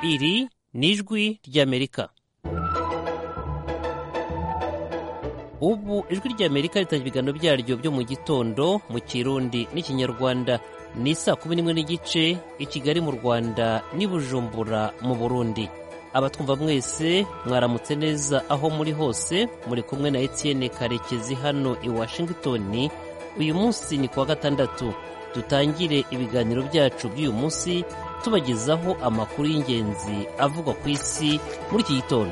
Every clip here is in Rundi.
iri ni ijwi ry'amerika ubu ijwi ry'amerika ritangira ibiganiro byaryo byo mu gitondo mu kirundi n'ikinyarwanda ni saa kumi n'imwe n'igice i kigali mu rwanda n'i bujumbura mu burundi abatwumva mwese mwaramutse neza aho muri hose muri kumwe na etienne karekezi hano i washington uyu munsi ni kuwa gatandatu dutangire ibiganiro byacu by'uyu munsi tubagezaho amakuru y'ingenzi avugwa ku isi muri iki gitondo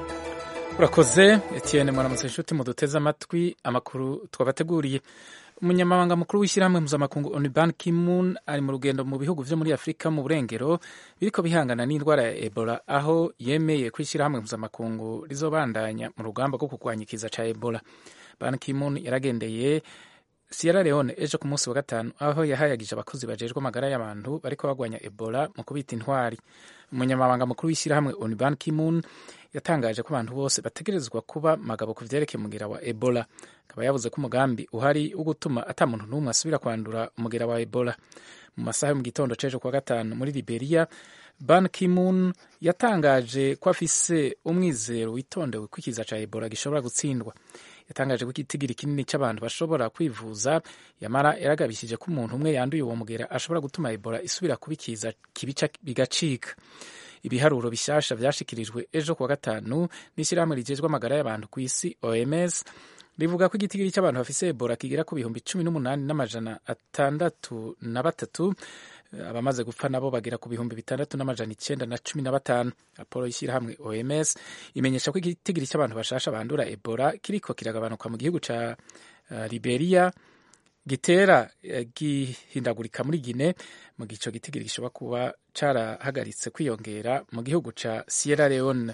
urakoze etienne mwaramutse inshuti muduteze amatwi amakuru twabateguriye umunyamabanga mukuru w'ishyirahamwe mpuzamakungu onu ban kimun ari mu rugendo mu bihugu vyo muri afurika mu burengero biriko bihangana n'indwara ya ebola aho yemeye ko ishyirahamwe mpuzamakungu rizobandanya mu rugamba rwo kurwanya ikiza ca ebola ban kimun yaragendeye Sierra Leone ejo ku munsi wa gatanu aho yahayagije abakozi bajejwe amagara y'abantu bariko bagwanya Ebola mu kubita intwari umunyamabanga mukuru w'ishyirahamwe onu ban kimun yatangaje ko abantu bose bategerezwa kuba magabo ku vyerekeye umugera wa ebola akaba yavuze ko umugambi uhari wo gutuma ata muntu n'umwe asubira kwandura umugera wa ebola mu masaha yo mu gitondo c'ejo kuwa gatanu muri liberia ban kimun yatangaje ko afise umwizero witondewe ko ikiza ca ebola gishobora gutsindwa yatangaje ko igitigiri kinini cy'abantu bashobora kwivuza yamara yaragabishije ko umuntu umwe yanduye uwo mugera ashobora gutuma ebola isubira kuba ikiza kibica bigacika ibiharuro bishasha vyashikirijwe ejo kuwa gatanu n'ishyirahamwe rijejwe amagara y'abantu ku isi oms rivuga ko igitigiri cy'abantu bafise ebola kigera ku bihumbi cumi n'umunani n'amajana atandatu na batatu abamaze gupfa nabo bagera ku bihumbi bitandatu n'amajana icenda na cumi na batanu raporo y'ishyirahamwe oms imenyesha ko igitigiri cy'abantu bashasha bandura ebola kiriko kiragabanuka mu gihugu ca uh, liberia gitera uh, gihindagurika muri gine mu gihe ico gitigiri gishobora kuba carahagaritse kwiyongera mu gihugu ca sierra leone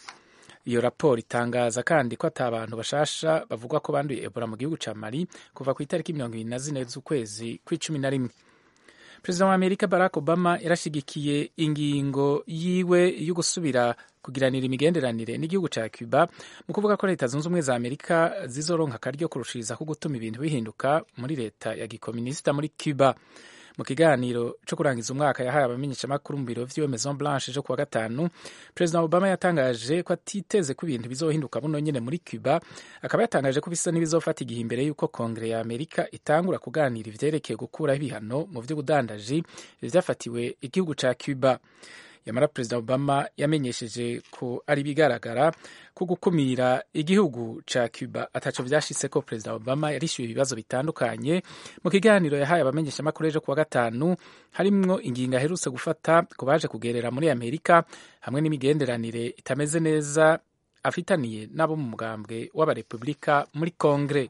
iyo raporo itangaza kandi ko ata abantu bashasha bavugwa ko banduye ebola mu gihugu ca mali kuva ku itariki mirongo ibiri na zine z'ukwezi kw'icumi na rimwe perezida wa amerika barack obama yarashigikiye ingingo yiwe yo gusubira kugiranira imigenderanire n'igihugu ca cuba mu kuvuga ko leta zunze ubumwe za amerika zizoronka akaryo kurushiriza ko gutuma ibintu bihinduka muri leta ya gikominisita muri cuba mu kiganiro cyo kurangiza umwaka yahaye abamenyeshamakuru mu biro vy'iwe maison blanche ejo kuwa gatanu perezida obama yatangaje ko atiteze ko ibintu bizohinduka buno nyene muri cuba akaba yatangaje ko bisa n'ibizofata igihe imbere y'uko kongere ya amerika itangura kuganira ivyerekeye gukuraho ibihano mu vy'ubudandaji vyafatiwe igihugu ca cuba yamara perezida obama yamenyesheje ko ari bigaragara ko gukumira igihugu ca cuba ataco vyashitse ko perezida obama yarishyuye ibibazo bitandukanye mu kiganiro yahaye abamenyeshamakuru ejo kuwa gatanu harimwo ingingo aherutse gufata ku baje kugerera muri amerika hamwe n'imigenderanire itameze neza afitaniye n'abo mu mugambwe w'abarepubulika muri kongere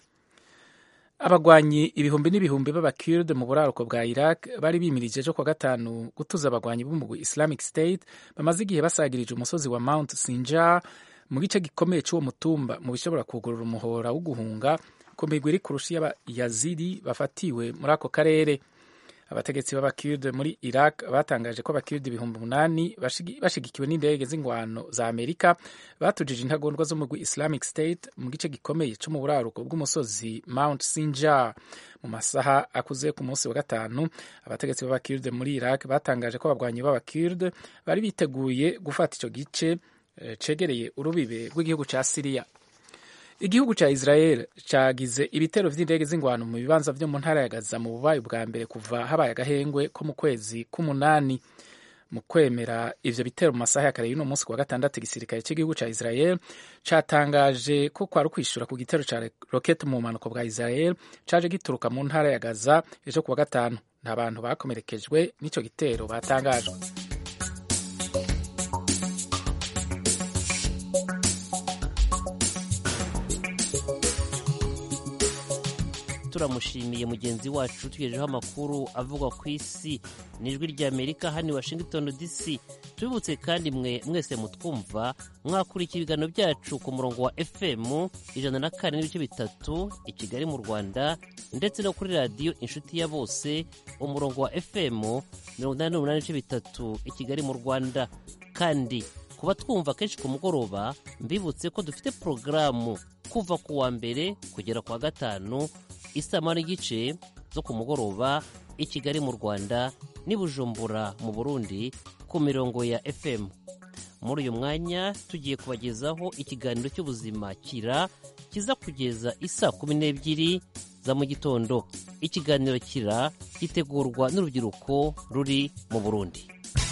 abagwanyi ibihumbi n'ibihumbi b'abakurde mu buraruko bwa iraq bari bimirije ejo kuwa gatanu gutuza abagwanyi b'umugwi islamic state bamaze igihe basagirije umusozi wa mount sinjar mu gice gikomeye cy'uwo mutumba mu bishobora kugurura umuhora wo guhunga ku migwi iri kurusha y'abayazidi bafatiwe muri ako karere abategetsi b'abakirde muri iraq batangaje ko abakirde ibihumbi umunani bashigikiwe n'indege z'ingwano za amerika batujije intagondwa zo mu mugwi islamic state mu gice gikomeye cyo mu buraruko bw'umusozi mount sinjar mu masaha akuze ku munsi wa gatanu abategetsi b'abakirde muri iraq batangaje ko abagwanyi b'abakirde bari biteguye gufata icyo gice cegereye urubibe rw'igihugu ca siriya igihugu ca israel cagize ibitero vy'indege z'ingwano mu bibanza vyo mu ntara ya gaza mu bubayi bwa mbere kuva habaye agahengwe ko mu kwezi k'umunani mu kwemera ivyo bitero mu masaha ya kare y'uno munsi kuwa gatandatu igisirikare cy'igihugu ca israel catangaje ko kwari ukwishura ku gitero ca roketi mu bumanuko bwa israel caje gituruka mu ntara ya gaza ejo kuwa gatanu nta bantu bakomerekejwe n'ico gitero batangajwe turamushimiye mugenzi wacu tugejejeho amakuru avugwa ku isi n'ijwi ry'amerika hano i washington dc tubibutse kandi mwe mwese mutwumva mwakurikira ibiganiro byacu ku murongo wa fm ijana na kane n'ibice bitatu i kigali mu rwanda ndetse no kuri radiyo inshuti ya bose umurongo wa fm mirongo inani n'umunani n'ibice bitatu i kigali mu rwanda kandi kuba twumva kenshi ku mugoroba mbibutse ko dufite porogaramu kuva ku wa mbere kugera ku wa gatanu isaha n'igice zo ku mugoroba i kigali mu rwanda n'i bujumbura mu burundi ku mirongo ya fm muri uyu mwanya tugiye kubagezaho ikiganiro cy'ubuzima kira kiza kugeza isa kumi n'ebyiri za mu gitondo ikiganiro kira gitegurwa n'urubyiruko ruri mu burundi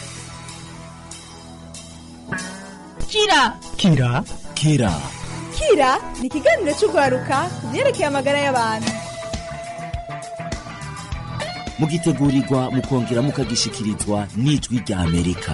kira kira kira kira ni ikiganiro cy'urwaruka ku byerekeye amagara y'abantu mugitegurirwa mukongera mukagishikirizwa n'ijwi rya amerika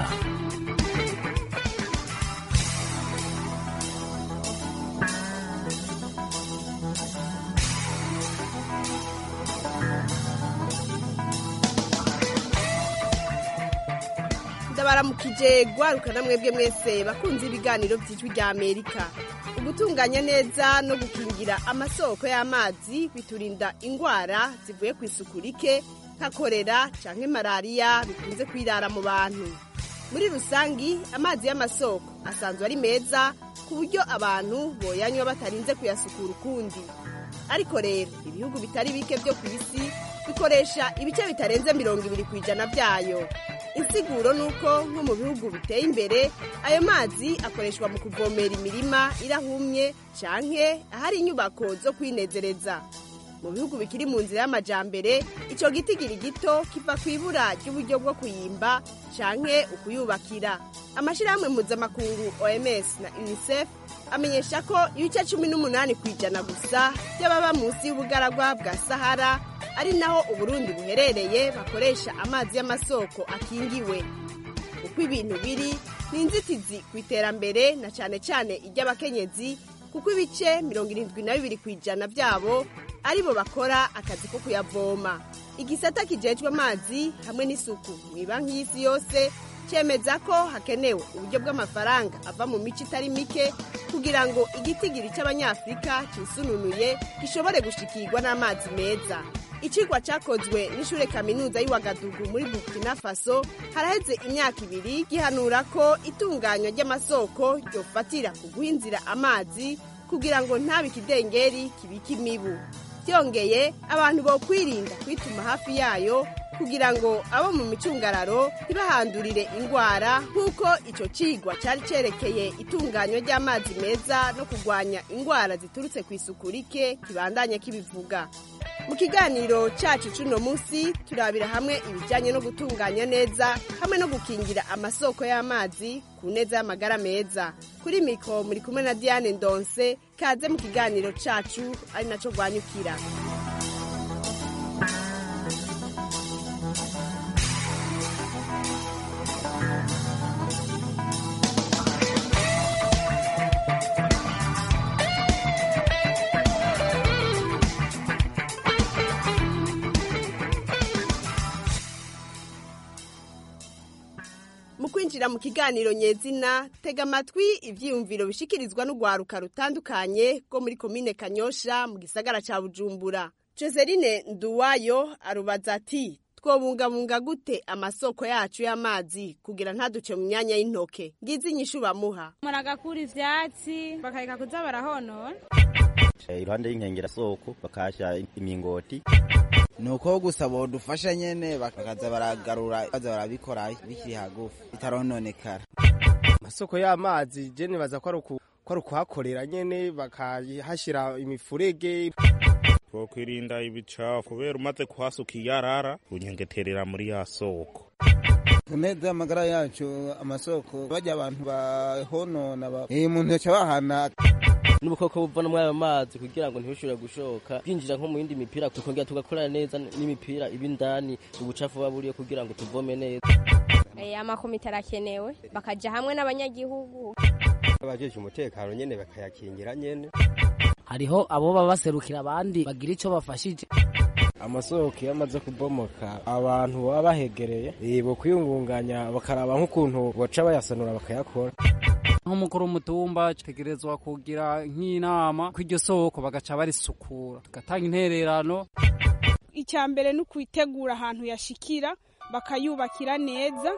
ndabaramukije gwaruka na mwebwe mwese bakunze ibiganiro by'ijwi rya amerika ugutunganya neza no gukingira amasoko y'amazi biturinda indwara zivuye ku isuku rike nka korera canke malariya bikunze kwirara mu bantu muri rusangi amazi y'amasoko asanzwe ari meza ku buryo abantu boyanywa batarinze kuyasukura ukundi ariko rero ibihugu bitari bike byo ku isi bikoresha ibice bitarenze mirongo ibiri ku ijana byayo insiguro ni uko nko mu bihugu biteye imbere ayo mazi akoreshwa mu kuvomera imirima irahumye canke ahari inyubako zo kwinezereza mu bihugu bikiri mu nzira y'amajambere ico gitigiri gito kiva ku ibura ry'uburyo bwo kuyimba canke ukuyubakira amashirahamwe mpuzamakungu oms na unicef amenyesha ko ibice cumi n'umunani ku ijana gusa by'ababa munsi y'ubugaragwa bwa sahara ari naho uburundi buherereye bakoresha amazi y'amasoko akingiwe uko ibintu biri ni inzitizi ku iterambere na cane cane iry'abakenyezi kuko ibice mirongo irindwi na bibiri ku ijana byabo aribo bakora akazi ko kuyavoma igisata kijejwe amazi hamwe n'isuku mu ibanki y'isi yose cemeza ko hakenewe uburyo bw'amafaranga ava mu mico itari mike kugira ngo igitigiri cy'abanyafurika cisununuye gishobore gushikirwa n'amazi meza icigwa cakozwe n'ishure kaminuza y'Iwagadugu muri Burkina Faso haraheze imyaka ibiri gihanura ko itunganywa ry'amasoko ryofatira ku guhinzira amazi kugira ngo ntabe ikidengeri kibika imibu byongeye abantu bo kwirinda kwituma hafi yayo kugira ngo abo mu micungararo ntibahandurire indwara nk'uko icyo cigwa cyari cyerekeye itunganywa ry'amazi meza no kurwanya indwara ziturutse ku isuku rike kibandanya kibivuga mu kiganiro cyacu cy'uno munsi turabira hamwe ibijyanye no gutunganya neza hamwe no gukingira amasoko y'amazi ku neza y'amagara meza kuri mikoro muri kumwe na diane ndonse kaze mu kiganiro cyacu ari nacyo rwanyukira mu kwinjira mu kiganiro nyezina tega amatwi ivyiyumviro bishikirizwa n'urwaruka rutandukanye rwo muri komine kanyosha mu gisagara ca bujumbura joseline nduwayo arubaza ati twobungabunga gute amasoko yacu y'amazi kugira ntaduce mu myanya y'intoke ngizi inyishu bamuha muragakura ivyatsi bakareka kuza barahonora iruhande y'inkengera soko bakahasha imingoti nuko gusa bodufasha nyene bakaza baragarura baza barabikora bikiri hagufi bitarononekara amasoko y'amazi je nibaza ko ari ukuhakorera nyene bakahashira imifurege twokwirinda ibicafu kubera umaze kuhasuka iyarara unyengeterera muri ya soko neza amagara yacu amasoko bajya abantu bahonona umuntu yaca bahana n'ubukoko buva no muri ayo mazi kugira ngo ntibishobore gushoka bwinjira nko mu yindi mipira tukongera tugakorana neza n'imipira iba indani ubucafu buba buriyo kugira ngo tuvome neza amakomite arakenewe bakaja hamwe n'abanyagihugu abajeje umutekano nyene bakayakingira nyene hariho abo baba baserukira abandi bagira ico bafashije amasoko iyo amaze kubomoka abantu baba bahegereye bo kwiyungunganya bakaraba nk'ukuntu baca bayasanura bakayakora nk'umukuru w'umutumba tegerezwa kugira nk'inama ko iryo soko bagaca barisukura tugatanga intererano icya mbere ni ukwitegura ahantu yashikira bakayubakira neza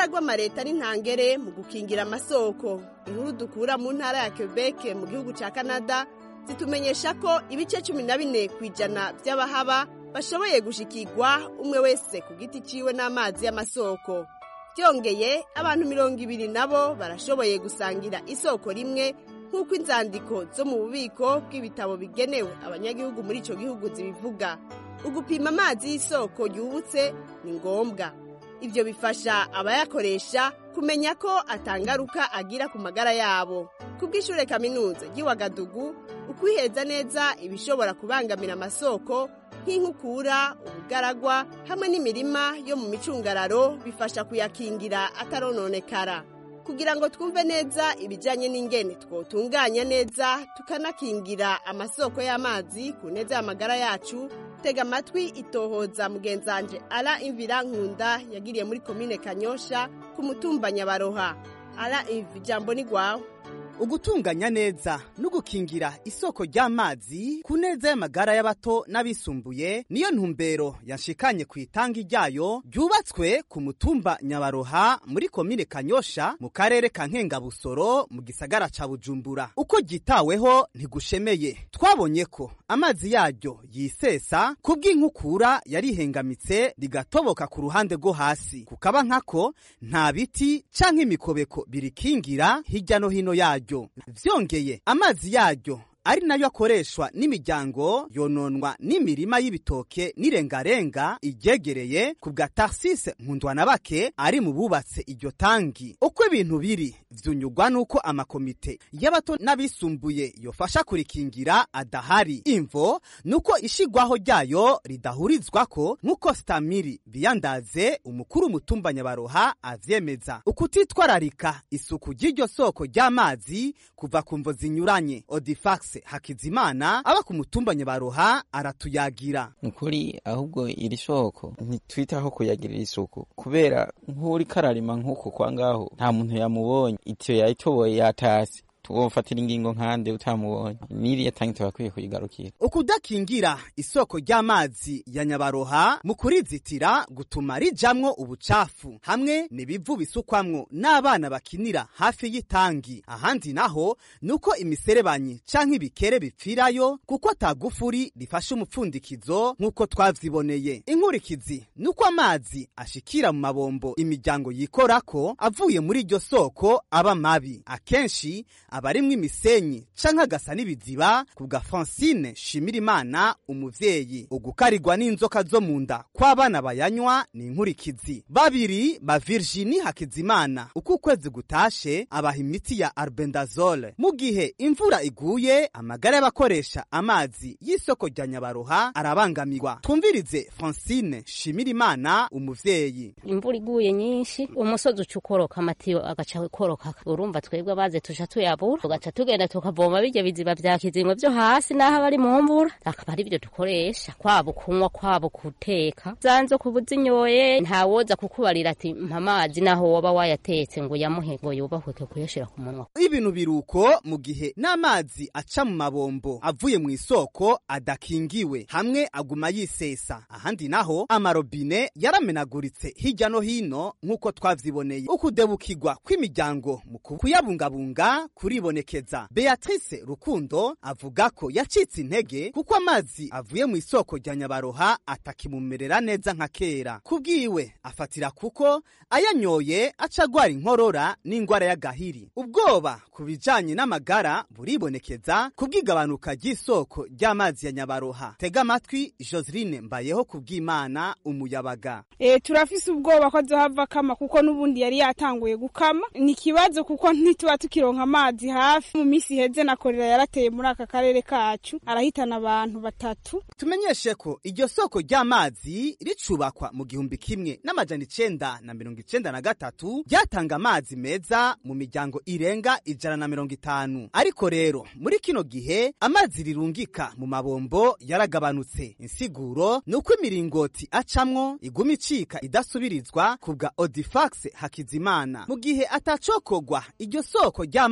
uruhara rw'amareta n'intangere mu gukingira amasoko inkuru dukura mu ntara ya quebec mu gihugu cya canada zitumenyesha ko ibice cumi na bine ku ijana by'abahaba bashoboye gushikirwa umwe wese ku giti ciwe n'amazi y'amasoko byongeye abantu mirongo ibiri nabo barashoboye gusangira isoko rimwe nk'uko inzandiko zo mu bubiko bw'ibitabo bigenewe abanyagihugu muri icyo gihugu zibivuga ugupima amazi y'isoko yubutse ni ngombwa ibyo bifasha abayakoresha kumenya ko atangaruka agira ku magara yabo ku bw'ishure kaminuza ry'iwagadugu ukwiheza neza ibishobora kubangamira amasoko nk'inkukura ubugaragwa hamwe n'imirima yo mu micungararo bifasha kuyakingira atarononekara kugira ngo twumve neza ibijyanye n'ingene twotunganya neza tukanakingira amasoko y'amazi ku neza y'amagara yacu tega amatwi itohoza mugenzanje ara imvira nkunda yagiriye muri komine kanyosha ku mutumba nyabaroha ara imvi ijambo ni rwawe ugutunganya neza no gukingira isoko ry'amazi ku neza y'amagara y'abato n'abisumbuye niyo ntumbero yanshikanye ku itangi ryayo ryubatswe ku mutumba nyabaroha muri komine kanyosha mu karere ka nkengabusoro mu gisagara ca bujumbura uko ryitaweho ntigushemeye twabonye ko amazi yaryo yisesa ku bw'inkukura yarihengamitse rigatoboka ku ruhande rwo hasi kukaba nkako nta biti canke imikobeko birikingira hirya no hino yaryo vyongeye amazi yaryo ari nayo akoreshwa n'imiryango yononwa n'imirima y'ibitoke n'irengarenga iryegereye ku bwa tarsise nkundwanabake ari mu bubatse iryo tangi uko ibintu biri vyunyugwa n'uko amakomite y'abato n'abisumbuye yofasha kurikingira adahari imvo nuko ishigwaho ryayo ridahurizwako nk'uko stamiri biyandaze umukuru umutumba nyabaroha avyemeza ukutitwararika isuku ry'iryo soko ry'amazi kuva ku mvo zinyuranye odifax hakizimana aba ku mutumba nyabaroha aratuyagira nukuri ahubwo iri soko ntitwitaho kuyagirira isuku kubera nk'uri kararima nk'uko kwa ngaho nta muntu yamubonye itiyo yayitoboye yatasi tuwofatira ingingo nkande utamubonye niriya tangi tubakwiye kuyigarukira ukudakingira isoko ry'amazi ya nyabaroha mu kurizitira gutuma rijamwo ubucafu hamwe n'ibivu bisukwamwo n'abana bakinira hafi y'itangi ahandi naho nuko imiserebanyi canke ibikere bipfirayo kuko atagufuri rifashe umupfundikizo nk'uko twavyiboneye inkurikizi nuko amazi ashikira mu mabombo imiryango yikorako avuye muri iryo soko aba mabi akenshi abarimwo imisenyi canke agasa n'ibiziba ku bwa francine shimirimana umuvyeyi ugukarirwa n'inzoka zo mu nda kw'abana bayanywa ni inkurikizi babiri ba virginie hakizimana uko ukwezi gutashe abaha imiti ya arbendazole mu gihe imvura iguye amagara y'abakoresha amazi y'isoko rya nyabaroha arabangamirwa twumvirize francine shimirimana umuvyeyi imvura iguye nyinshi umusozi uca ukoroka amatiyo agaca koroka urumva twebwe abaze tuja tuyabura tugaca tugenda tukavoma birya biziba vya kizimwe vyo hasi n'aho bari mu mvura akaba ari vyo dukoresha kwabo kunywa kwabo guteka zanzo kuba uzinyoye ntawoza kukubarira ati mpa amazi naho woba wayatetse ngo yamuhe ngo yubahweke kuyashira ku munwa ibintu biruko mu gihe n'amazi aca mu mabombo avuye mu isoko adakingiwe hamwe aguma yisesa ahandi naho amarobine yaramenaguritse hirya no hino nk'uko twavyiboneye ukudebukirwa kw'imiryango mu kuyabungabunga kuribonekeza beatrice rukundo avuga ko yacitse intege kuko amazi avuye mu isoko rya nyabaroha atakimumerera neza nka kera kubwiwe afatira kuko ayanyoye aca agwara inkorora n'ingwara y'agahiri ubwoba ku bijanye n'amagara buribonekeza kubw'igabanuka ry'isoko ry'amazi ya nyabaroha tega amatwi joseline mbayeho kubw'imana umuyabaga e, turafise ubwoba ko azohava kama kuko n'ubundi yari yatanguye gukama ni ikibazo kuko ntituba tukironka amazi hafi mu minsi iheze na korera yarateye muri aka karere kacu arahitana abantu batatu tumenyeshe ko iryo soko ry'amazi ricubakwa mu gihumbi kimwe n'amajana icenda na mirongo icenda na gatatu ryatanga amazi meza mu miryango irenga ijana na mirongo itanu ariko rero muri kino gihe amazi rirungika mu mabombo yaragabanutse insiguro ni uko imiringoti acamwo iguma icika idasubirizwa ku bwa odifax hakizimana mu gihe atacokogwa iryo soko ry'amazi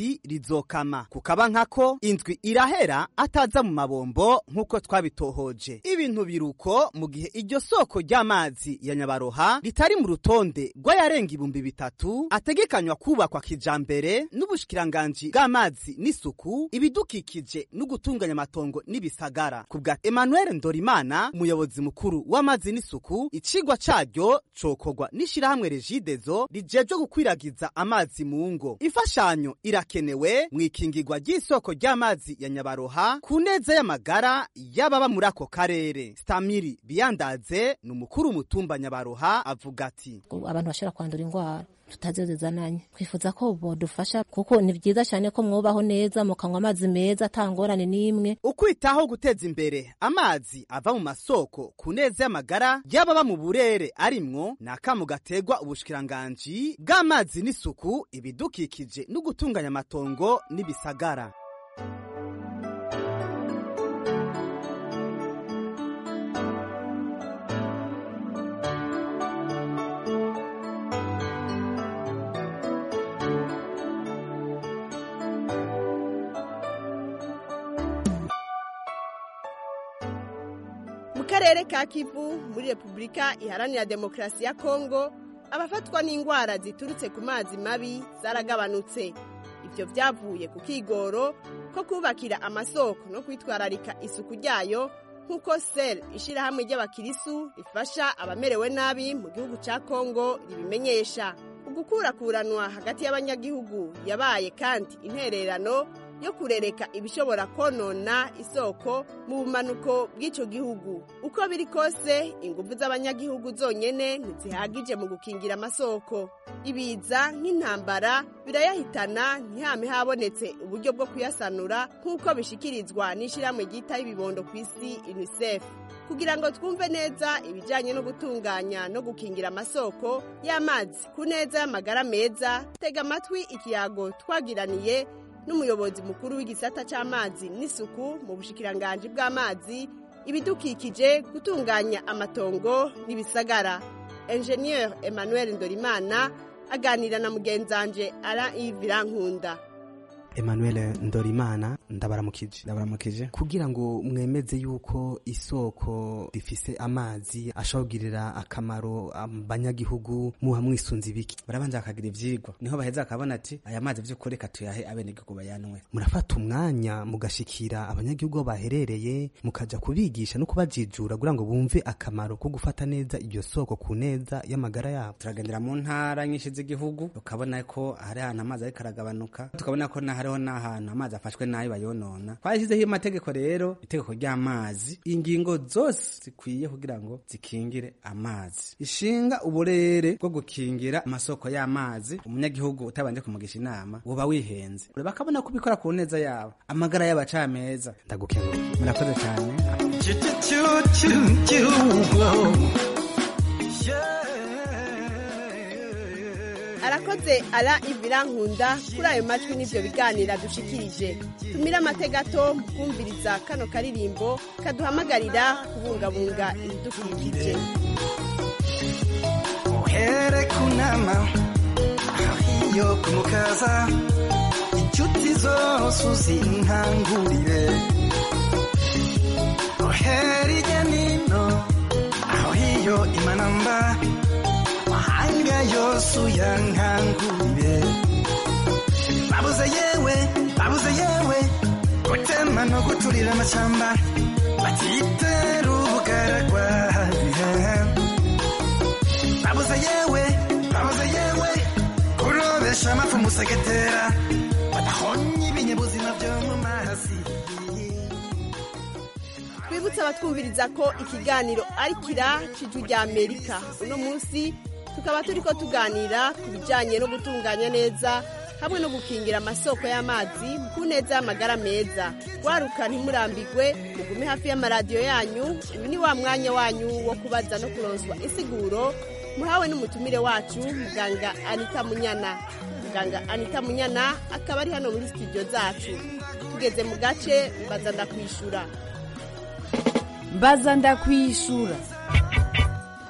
amazi rizokama kukaba nkako indwi irahera ataza mu mabombo nk'uko twabitohoje ibintu biruko mu gihe iryo soko ry'amazi ya nyabaroha ritari mu rutonde rw'ayarenga ibihumbi bitatu ategekanywa kubakwa kijambere n'ubushikiranganji bw'amazi n'isuku ibidukikije no gutunganya amatongo n'ibisagara ku bwa emmanuel ndorimana umuyobozi mukuru w'amazi n'isuku icigwa caryo cokorwa n'ishirahamwe regidezo rijejwe gukwiragiza amazi mu ngo imfashanyo irakenewe mu ikingirwa ry'isoko ry'amazi ya nyabaroha ku neza y'amagara y'ababa muri ako karere stamiri biyandaze ni umukuru w'umutumba nyabaroha avuga ati abantu bashobora kwandura indwara tutazizananye twifuza ko bodufasha kuko ni byiza cyane ko mwubaho neza mukanywa amazi meza atangorane n'imwe ukwitaho guteza imbere amazi ava mu masoko ku neza y'amagara y'ababa mu burere arimwo ni akamu gategwa ubushikiranganji bw'amazi n'isuku ibidukikije no gutunganya amatongo n'ibisagara mu karere ka kivu muri repubulika iharanira demokarasi ya kongo abafatwa n'indwara ziturutse ku mazi mabi zaragabanutse ibyo byavuye ku kigoro ko kubakira amasoko no kwitwararika isuku ryayo nk'uko sel ishyirahamwe ry'abakirisu rifasha abamerewe nabi mu gihugu cya kongo ribimenyesha ugukurakuranwa hagati y'abanyagihugu yabaye kandi intererano yo kurereka ibishobora konona isoko mu bumanuko bw'icyo gihugu uko biri kose ingufu z'abanyagihugu zonyine ntizihagije mu gukingira amasoko ibiza nk'intambara birayahitana ntihame habonetse uburyo bwo kuyasanura nk'uko bishikirizwa n'ishyirahamwe ryitaho ibibondo ku isi unicef kugira ngo twumve neza ibijyanye no gutunganya no gukingira amasoko y'amazi ku neza y'amagara meza tega amatwi ikiyago twagiraniye n'umuyobozi mukuru w'igisata cy'amazi n'isuku mu bushikiranganji bw'amazi ibidukikije gutunganya amatongo n'ibisagara enjeniyeri emmanuel ndorimana aganira na mugenzanje ara ivirankunda Emmanuel Ndorimana ndabaramukije ndabaramukije kugira ngo mwemeze yuko isoko rifise amazi ashobora kugirira akamaro abanyagihugu muha mwisunze ibiki barabanza bakagira ivyigwa niho baheza akabona ati aya mazi vy'ukuri reka tuyahe abenegihugu bayanwe murafata umwanya mugashikira abanyagihugu aho baherereye mukaja kubigisha no kubajijura kugira ngo bumve akamaro ko gufata neza iryo soko ku neza y'amagara yabo turagendera mu ntara nyinshi z'igihugu tukabona ko hari ahantu amazi ariko aragabanuka tukabona ko na hariho n'ahantu amazi afashwe nabi bayonona twashyizeho amategeko rero itegeko ry'amazi ingingo zose zikwiye kugira ngo zikingire amazi ishinga uburere bwo gukingira amasoko y'amazi umunyagihugu utabanje kumugisha inama uba wihenze bakabona ko ubikora ku neza yabo amagara yabo aca meza ndagukengura murakoze cyane arakoze ara ivirankunda kuri ayo majwi n'ibyo biganira dushikirije tumire amategato mu kumviriza kano karirimbo kaduhamagarira kubungabunga ibidukikije uhere kunama iyo kumukaza inshuti zose uzinkangurire uhere ijya nino aho hiyo imanamba mahanga yose uyankangurire babuze yewe babuze yewe gutema no guturira amashyamba batitera ubugaragwa babuze yewe babuze yewe kurobesha amafu musegetera badahonye ibinyabuzima byo mu mazi twibutse abatwumviriza ko ikiganiro ari kira cy'ijwi rya amerika uno munsi tukaba turi ko tuganira ku bijyanye no gutunganya neza hamwe no gukingira amasoko y'amazi ku neza y'amagara meza waruka ntimurambigwe mugume hafi y'amaradiyo yanyu uyu ni wa mwanya wanyu wo kubaza no kuronswa insiguro muhawe n'umutumire wacu muganga anita munyana muganga anita munyana akaba ari hano muri studio zacu tugeze mu gace mbaza ndakwishura mbaza ndakwishura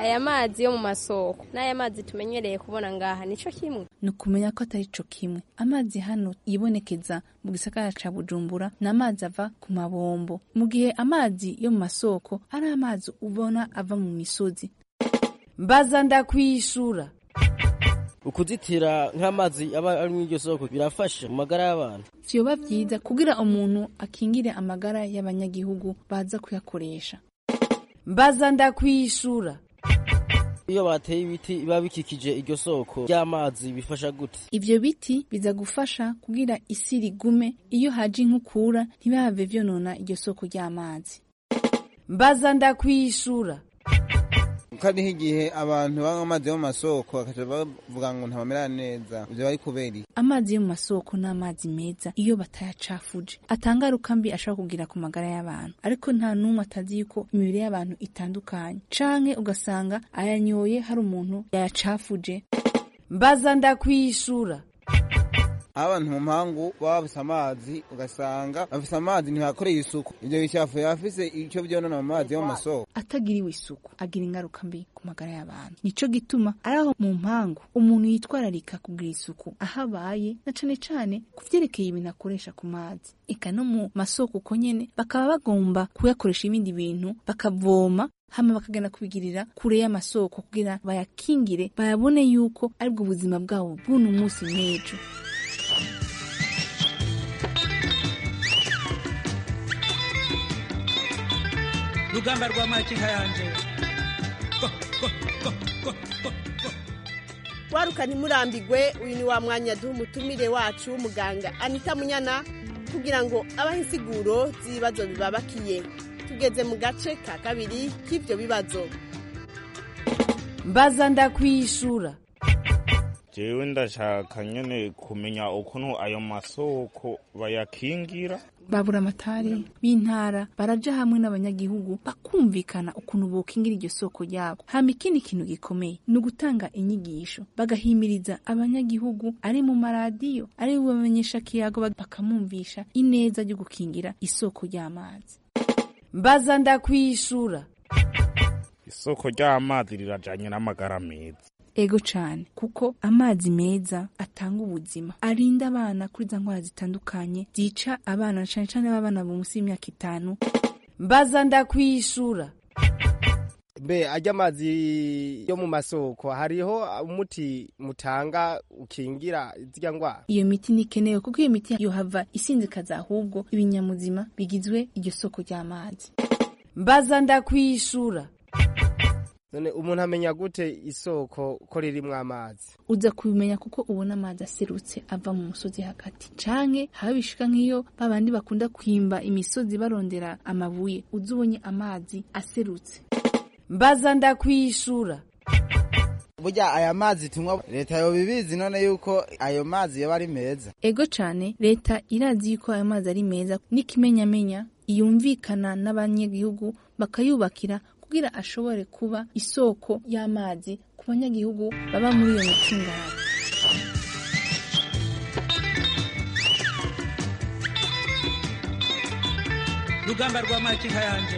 aya mazi yo mu masoko n'aya mazi tumenyereye kubona ngaha nico kimwe ni ukumenya ko atari co kimwe amazi hano yibonekeza mu gisagara ca bujumbura ni amazi ava ku mabombo mu gihe amazi yo mu masoko ari amazi ubona ava mu misozi mbaza ndakwishura ukuzitira nk'amazi aba ari muri iryo soko birafasha mu magara y'abantu vyoba vyiza kugira umuntu akingire amagara y'abanyagihugu baza kuyakoresha mbaza ndakwishura iyo bateye ibiti biba bikikije iryo soko ry'amazi bifasha gute ivyo biti biza gufasha kugira isi rigume iyo haje inkukura ntibihave vyonona iryo soko ry'amazi mbaza ndakwishura kariho igihe abantu banywa amazi yo mu masoko bakaca bavuga ngo ntabamera neza ivyo bari kubera iki amazi yo mu masoko ni amazi meza iyo batayacafuje atangaruka mbi ashobora kugira ku magara y'abantu ariko nta n'umwe atazi yuko imibiri y'abantu itandukanye canke ugasanga ayanyoye hari umuntu yayacafuje mbaza ndakwishura aho abantu mu mpangu baba bafise amazi ugasanga bafise amazi ntibakoreye isuku ivyo bicafu yafise ico vyonona mu mazi yo mu masoko atagiriwe isuku agira ingaruka mbi ku magara y'abantu nico gituma ari aho mu mpangu umuntu yitwararika kugira isuku aho abaye na cane cane ku vyerekeye ibintu akoresha ku mazi eka no mu masoko uko nyene bakaba bagomba kuyakoresha ibindi bintu bakavoma hama bakagenda kubigirira kure y'amasoko kugira bayakingire bayabone yuko aribwo buzima bwabo bw'uno munsi n'ejo rugamba rwa makinka yanje waruka ntimurambigwe uyu ni wa mwanya duha umutumire wacu w'umuganga anita munyana kugira ngo abahe insiguro z'ibibazo bibabakiye tugeze mu gace ka kabiri k'ibyo bibazo mbaza ndakwishura jewe ndashaka nyene kumenya ukuntu ayo masoko bayakingira babura amatari b'intara baraja hamwe n'abanyagihugu bakumvikana ukuntu bokingira iryo soko ryabo hama ikindi kintu gikomeye ni ugutanga inyigisho bagahimiriza abanyagihugu ari mu maradiyo ari bamenyesha kiyago bakamumvisha ineza ryo gukingira isoko ry'amazi mbaza ndakwishura isoko ry'amazi rirajanye n'amagara meza ego cane kuko amazi meza atanga ubuzima arinda abana kuri za ndwara zitandukanye zica abana cane cane b'abana munsi y'imyaka itanu mbaza ndakwishura mbe ajya amazi yo mu masoko hariho umuti mutanga ukingira zirya ndwara iyo miti ntikenewe kuko iyo miti yohava isinzikaza ahubwo ibinyamuzima bigizwe iryo soko ry'amazi mbaza ndakwishura none umuntu amenya gute isoko ko ririmwo amazi uza kubimenya kuko ubona amazi aserutse ava mu musozi hagati canke haba bishika nk'iyo babandi bakunda kwimba imisozi barondera amabuye uza ubonye amazi aserutse mbaza ndakwishura burya aya mazi tunywa leta yobibizi none yuko ayo mazi yoba ari meza ego cane leta irazi yuko ayo mazi ari meza n'ikimenyamenya yumvikana n'abanyagihugu bakayubakira kugira ashobore kuba isoko y'amazi ku banyagihugu baba muri iyo micungararo rugamba rwa makinka yanje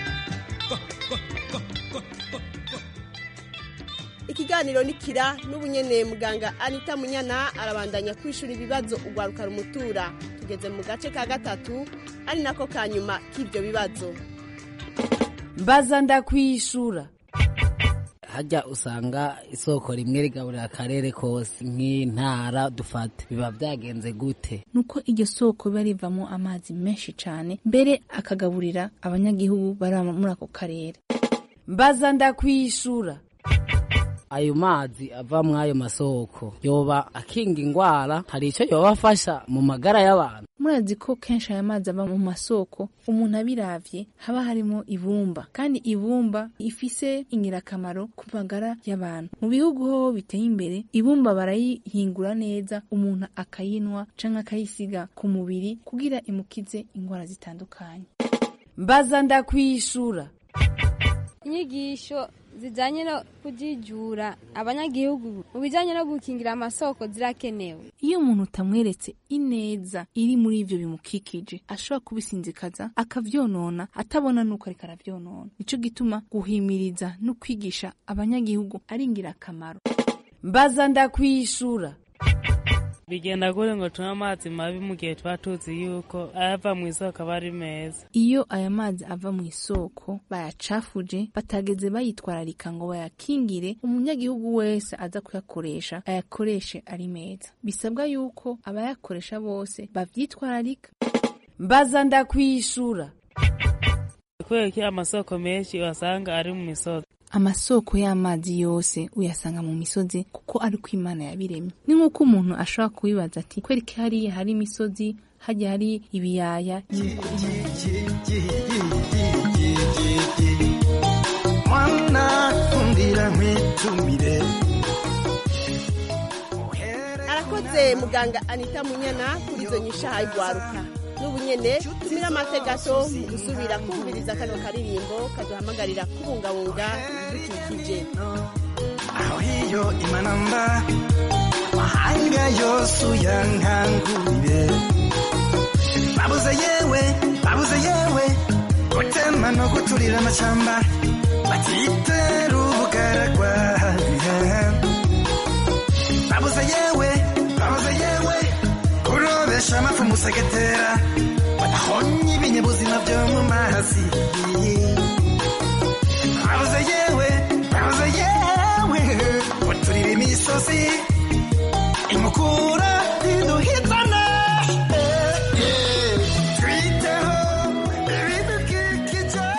ikiganiro ni kira n'ubunyene muganga anita munyana arabandanya kwishura ibibazo ugwaruka rumutura tugeze mu gace ka gatatu ari nako ka nyuma k'ibyo bibazo mbaza ndakwishura hajya usanga isoko rimwe rigaburira akarere kose nk'intara dufata biba byagenze gute nuko iryo soko biba rivamo amazi menshi cyane mbere akagaburira abanyagihugu bari muri ako karere mbaza ndakwishura ayo mazi ava muri ayo masoko yoba akinga ingwara hari icyo yoba afasha mu magara y'abantu murazi ko kenshi aya mazi ava mu masoko umuntu abiravye haba harimo ibumba kandi ibumba ifise ingirakamaro ku magara y'abantu mu bihugu ho biteye imbere ibumba barayihingura neza umuntu akayinwa canke akayisiga ku mubiri kugira imukize ingwara zitandukanye mbaza ndakwishura inyigisho zijanye no kujijura abanyagihugu mu bijanye no gukingira amasoko zirakenewe iyo umuntu utamweretse ineza iri muri ivyo bimukikije ashobora kubisinzikaza akavyonona atabona nuko ariko aravyonona nico gituma guhimiriza no kwigisha abanyagihugu ari ingirakamaro mbaza ndakwishura bigenda gute ngo tunywe amazi mabi mu gihe tuba tuzi yuko ayava mu isoko aba ari meza iyo aya mazi ava mu isoko bayacafuje batageze bayitwararika ngo bayakingire umunyagihugu wese aza kuyakoresha ayakoreshe ari meza bisabwa yuko abayakoresha bose bavyitwararika mbaza ndakwishura kubera ko amasoko menshi wasanga ari mu misozi amasoko y'amazi yose uyasanga mu misozi kuko ari ko imana yabiremye ni nk'uko umuntu ashobora kubibaza ati kwereka hariya hari imisozi hajya hari ibiyaya mwana kundira nkwitumire arakoze muganga anita munyana kuri izo nyishaha igwaruka n'ubu nyene tumira amate gato mu gusubira kumviriza kano karirimbo kaduhamagarira kubungabunga ibidukikije aho hiyo imanamba mahanga yose uyankangurire babuze yewe babuze yewe gutema no guturira amashamba batitera ubugaragwa babuze yewe babuze yewe kurobesha amafu musegetera badahonye ibinyabuzima byo mu mazi babuze yewe babuze yewe guturira imisozi imukura iduhitana twiteho ibidukikije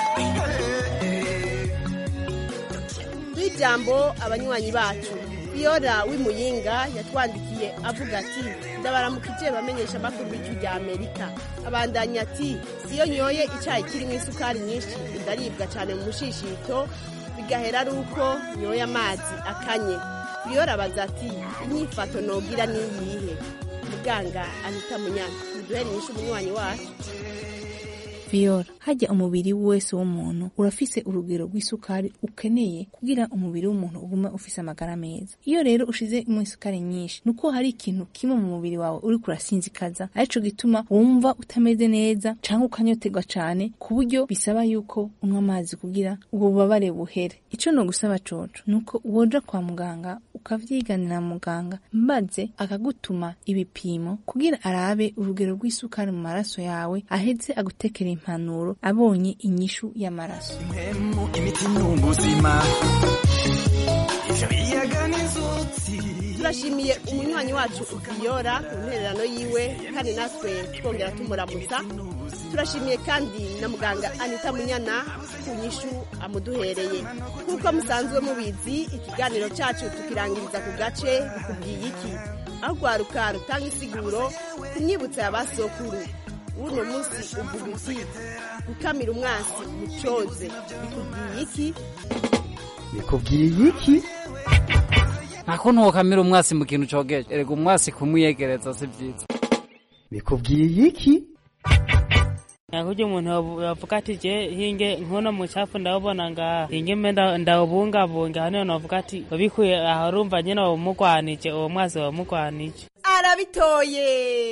ijambo abanywanyi bacu Fiora w'imuyinga yatwandikiye avuga ati ndabaramukije bamenyesha amakuru b'ijwi rya amerika abandanya ati iyo nyoye icyayi kirimo isukari nyinshi ndaribwa cyane mu mushishito bigahera ari uko nyoye amazi akanye Fiora abaza ati inyifato nogira niyihe muganga anita munyana muduhere inyishu umunywanyi wacu Fiora hajya umubiri wese w'umuntu urafise urugero rw'isukari ukeneye kugira umubiri w'umuntu ugume ufise amagara meza iyo rero ushize mu isukari nyinshi nuko hari ikintu kimwe mu mubiri wawe uri kurasinzikaza arico gituma wumva utameze neza canke ukanyoterwa cane ku buryo bisaba yuko unywa amazi kugira ubwo bubabare buhere ico no gusaba coco nuko woja kwa muganga ukavyiganira muganga maze akagutuma ibipimo kugira arabe urugero rw'isukari mu maraso yawe aheze agutekera impanuro abonye inyishu y'amaraso impemu imiti n'ubuzima ivyo biyaga n'inzuzi turashimiye umunywanyi wacu Fiora ku ntererano yiwe kandi natwe twongera tumuramutsa turashimiye kandi na muganga anita munyana ku nyishu amuduhereye nk'uko musanzwe mubizi ikiganiro cyacu tukirangiriza ku gace bikubwiye iki aho rwaruka rutanga isiguro ku myibutso ya basokuru uno munsi uvuga uti gukamira umwansi mucoze bikubwiye iki bikubwiye iki ntako ntukamira umwasi mu kintu cogeje erega umwasi kumwiyegereza si byiza bikubwiye iki kurya umuntu yavuga ati je hinge nkono mucafu ndawubona ngaha hinge mbe nda- ndawubungabunga hano novuga ati ubikuye aho urumva nyene wamugwanije uwo mwazi wamugwanije arabitoye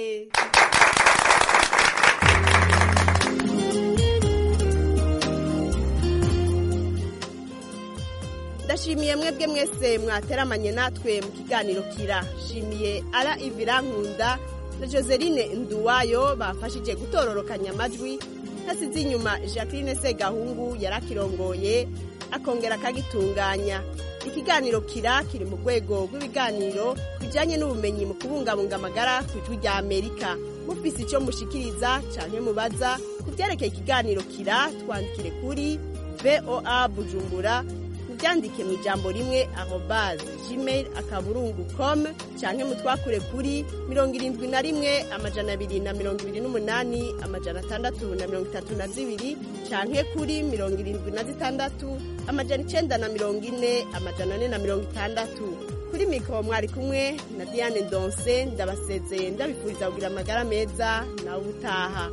ndashimiye mwebwe mwese mwateramanye natwe mu kiganiro kira shimiye ara ivira nkunda na joseline nduwayo bafashije gutororokanya amajwi hasize inyuma jacqueline segahungu yarakirongoye akongera akagitunganya ikiganiro kira kiri mu rwego rw'ibiganiro bijyanye n'ubumenyi mu kubungabunga amagara ku ijwi rya amerika mufise icyo mushikiriza cyane mubaza ku byerekeye ikiganiro kira twandikire kuri voa bujumbura mubyandike mu ijambo rimwe arobaze gmail akaburungu com cyangwa mutwakure kuri mirongo irindwi na rimwe amajana abiri na mirongo ibiri n'umunani amajana atandatu na mirongo itatu na zibiri cyangwa kuri mirongo irindwi na zitandatu amajana icenda na mirongo ine amajana ane na mirongo itandatu kuri mikoro mwari kumwe na diane donse ndabasezeye ndabifuriza kugira amagara meza nawe ubutaha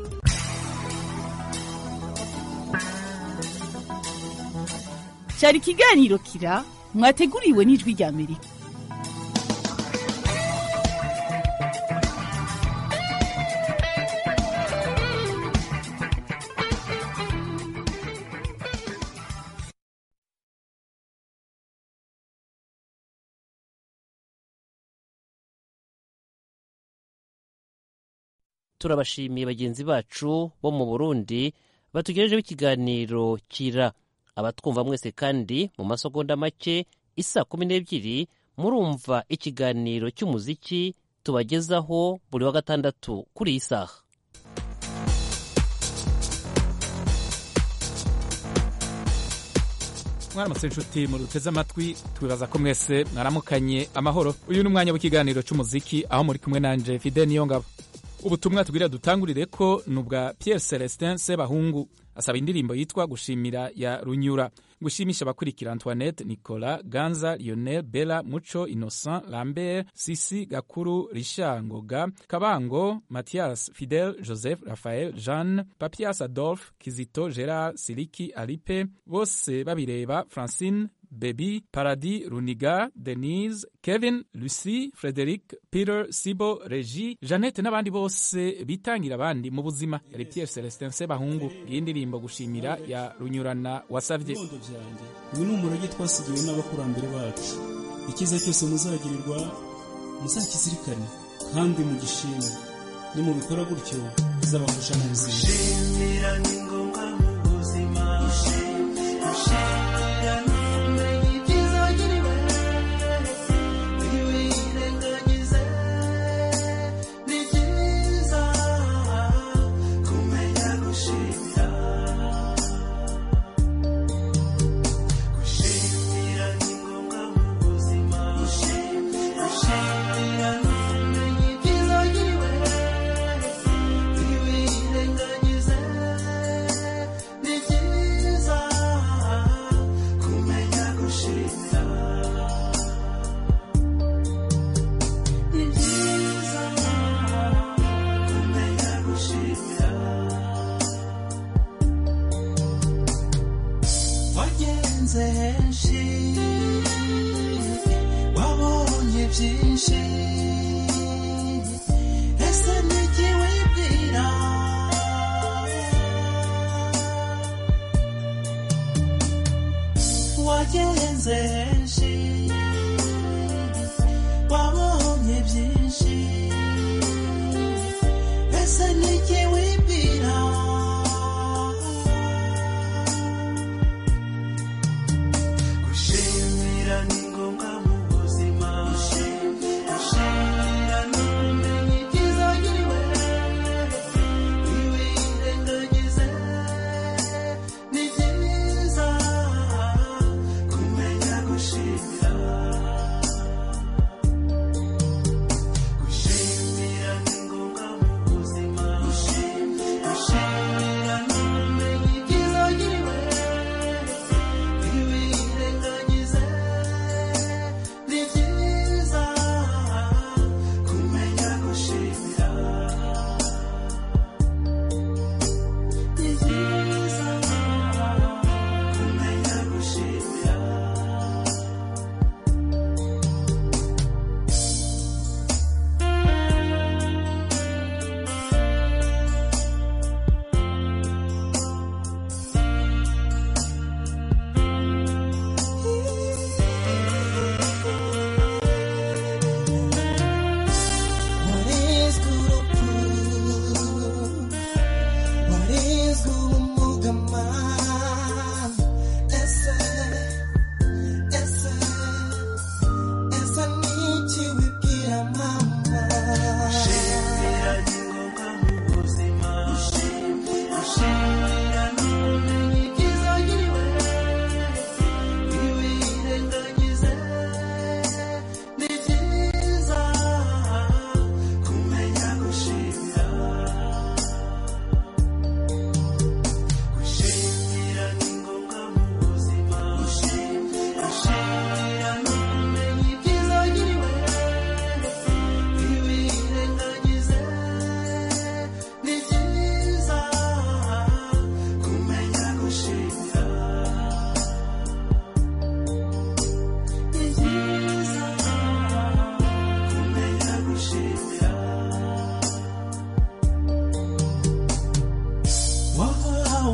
cyari ikiganiro kira mwateguriwe n'ijwi rya amerika turabashimiye bagenzi bacu bo mu burundi batugejejeho ikiganiro kira abatwumva mwese kandi mu masegonda make isa kumi n'ebyiri murumva ikiganiro cy'umuziki tubagezaho buri wa gatandatu kuri iyi saha mwaramutse inshuti muruteze amatwi twibaza ko mwese mwaramukanye amahoro uyu ni umwanya w'ikiganiro cy'umuziki aho muri kumwe nanje fide niyo ngabo ubutumwa tubwira dutangurire ko ni ubwa Pierre Celestin Sebahungu asaba indirimbo yitwa gushimira ya runyura gushimisha abakurikira Antoinette Nicolas Ganza Lionel Bella Muco Innocent Lambert Sisi Gakuru Richard Ngoga Kabango Mathias Fidel Joseph Raphael Jeanne Papias Adolphe Kizito Gerard Siliki Alipe bose babireba Francine Baby, Paradis, Runiga, Denise, Kevin, Lucy, Frederic, Peter, Sibo, Regi, Jeannette n'abandi bose bitangira abandi mu buzima yari Pierre Celestin Sebahungu iyi ndirimbo gushimira ya runyurana wasavye ibibondo byanjye uyu ni umurage twasigiwe n'abakurambere bacu icyiza cyose muzagirirwa muzakizirikane kandi mugishime nimubikora gutyo bizabafasha mu buzima gushimira ni ngombwa mu buzima gushimira ni ubumenyi bwiza wagiriwe ntiwirengagize ni byiza kumenya gushimira gushimira ni ngombwa mu buzima gushimira ni ubumenyi bwiza wagiriwe ntiwirengagize ni byiza kumenya gushimira ni byiza kumenya gushimira wagenze henshi wabonye byinshi ese niki wibwira wagenze henshi wabonye byinshi ese niki wibwira gushimira ni ngombwa mu buzima gushimira ni ubumenyi bwiza wagiriwe ntiwirengagize ni byiza kumenya gushimira gushimira ni ngombwa mu buzima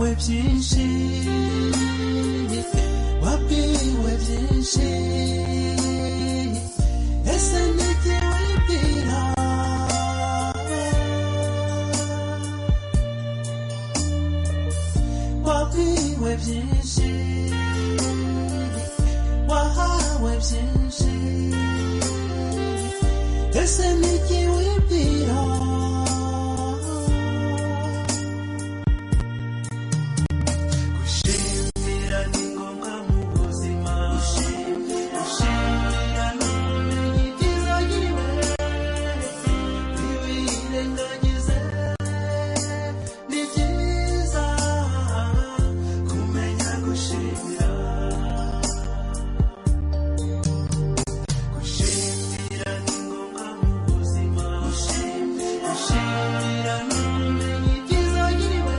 wahawe byinshi wabwiwe byinshi ese nijye wibwira wabwiwe byinshi wahawe byinshi ese nijye wibwira gushimira ni ngombwa mu buzima gushimira ni ubumenyi bwiza bw'iwe ntiwirengagize ni byiza kumenya gushimira gushimira ni ngombwa mu buzima gushimira ni ubumenyi bwiza bw'iwe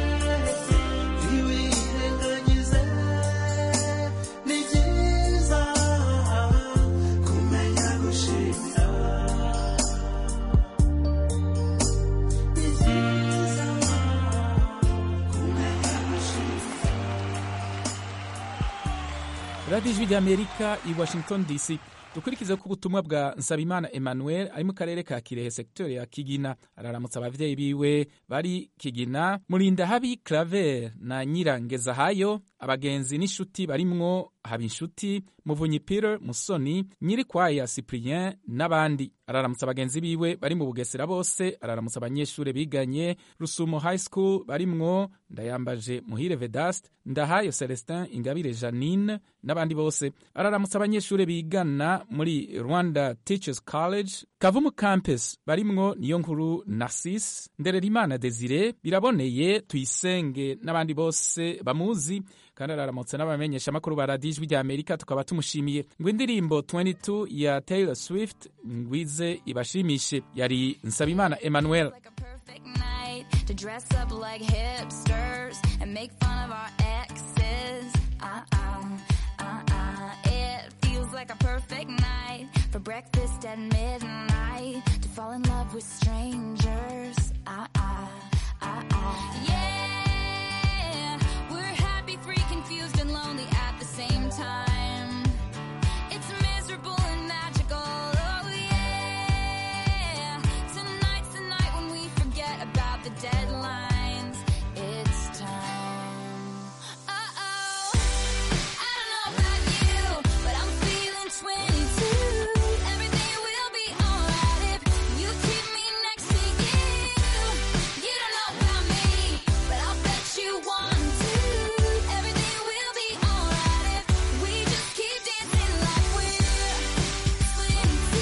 ntiwirengagize ni byiza kumenya gushimira ni byiza kumenya gushimira radiyo ijwi ry'amerika i washington dc dukurikize ko ubutumwa bwa nsabimana emmanuel ari mu karere ka kirehe sekiteri ya kigina araramutsa ababyeyi biwe bari kigina murinda habi claver na nyirangezahayo abagenzi n'inshuti barimwo habinshuti muvunyi peter musoni nyirikwaya cyprien n'abandi araramutsa abagenzi biwe bari mu bugesera bose araramutsa abanyeshuri biganye rusumo high school barimwo ndayambaje muhire vedaste ndahayo celestin ingabire janine n'abandi bose araramutsa abanyeshuri bigana muri rwanda teachers college kavumu campus barimwo niyo nkuru narcisse ndererimana desire biraboneye tuyisenge n'abandi bose bamuzi kandi araramutse n'abamenyesha amakuru ba radiyo ijwi rya amerika tukaba tumushimiye ngo indirimbo 22 ya taylor swift ngwize ibashimishe yari nsabimana emmanuel night to dress up like hipsters and make fun of our exes. Uh-uh, uh-uh. It feels like a perfect night for breakfast at midnight to fall in love with strangers. Uh-uh, uh-uh. Yeah, we're happy, free, confused, and lonely at the same time. It's miserable and magical. Oh yeah. Tonight's the night when we forget about the deadlines. It's time. Uh-oh. I don't know about you, but I'm feeling 22. Everything will be alright if you keep me next to you. You don't know about me, but I'll bet you want to. Everything will be alright if we just keep dancing like we're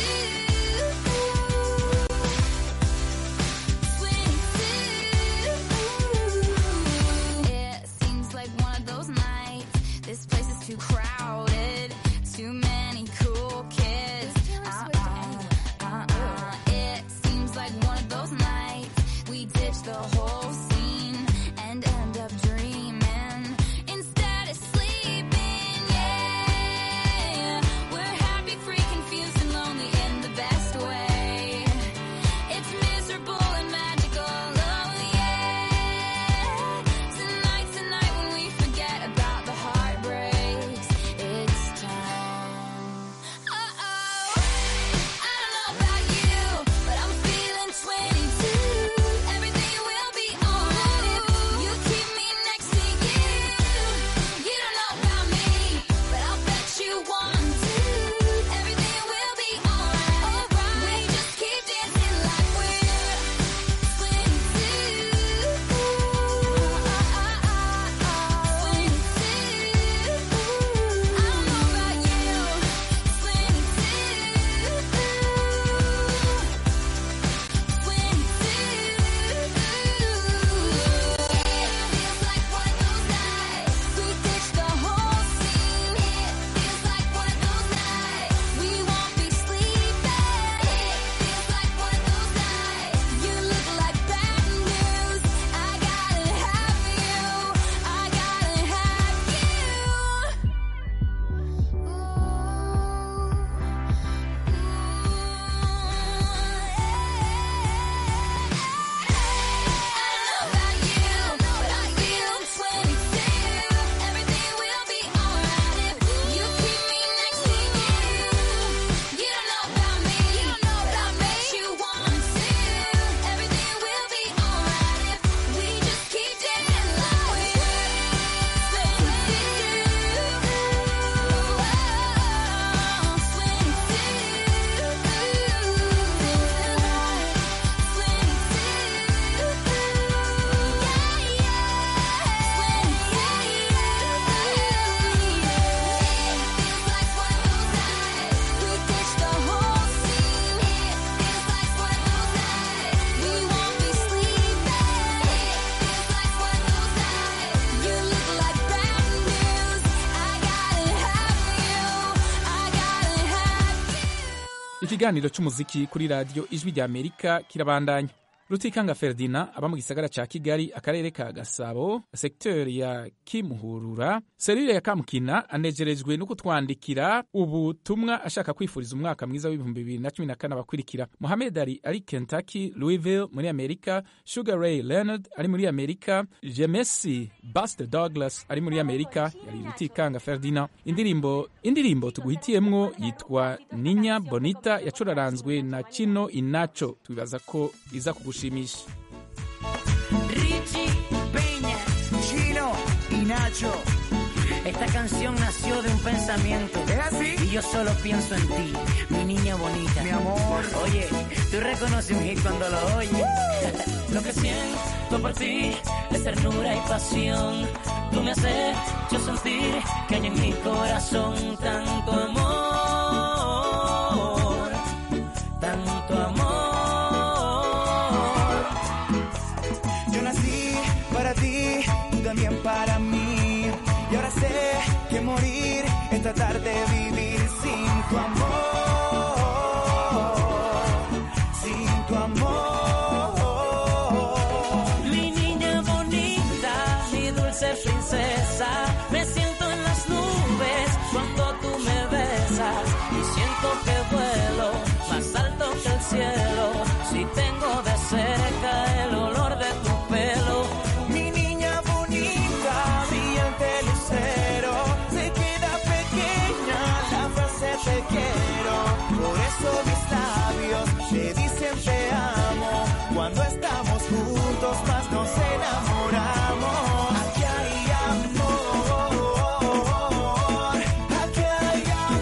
22. It seems like one of those nights. This place is too crowded. Too many cool kids. Uh-uh, uh-uh. It seems like one of those nights. We ditch the whole scene and end up dreaming instead of sleeping. Yeah, we're happy, free, confused, and lonely in the best way. It's miserable and magical. Oh yeah. Tonight's the night when we forget about the heartbreaks. It's time. Uh-oh. I don't know about you, but I'm feeling 22. Everything will be alright ikiganiro cy'umuziki kuri radiyo ijwi rya amerika kirabandanya rutikanga ferdina aba mu gisagara ca kigali akarere ka gasabo sekiteri ya kimuhurura serire ya kamukina anejerejwe no kutwandikira ubutumwa ashaka kwifuriza umwaka mwiza w'ibihumbi bibiri na cumi na kane abakurikira mohamed ali ari kentucky louisville muri amerika sugar ray leonard ari muri amerika jemesi buster douglas ari muri amerika yari rutikanga ferdina indirimbo indirimbo tuguhitiyemwo yitwa ninya bonita yacuraranzwe na kino inaco twibaza ko iza kugushimisha Richie Peña, Chino y Nacho. Esta canción nació de un pensamiento. ¿Es así? Y yo solo pienso en ti, mi niña bonita. Mi amor. Oye, tú reconoces un hit cuando lo oyes. lo que siento por ti es ternura y pasión. Tú me haces yo sentir que hay en mi corazón tanto amor. Tanto amor. Yo nací para ti, tú también para mí. Y ahora sé que morir es tratar de vivir sin tu amor. Sin tu amor. Mi niña bonita, mi dulce princesa, me siento en las nubes cuando tú me besas y siento que vuelo más alto que el cielo. Si tengo de cerca el olor de tu pelo, Mi niña bonita, brillante lucero, se queda pequeña la frase te quiero. Por eso mis labios te dicen te amo. Cuando estamos juntos más nos enamoramos. Aquí hay amor, aquí hay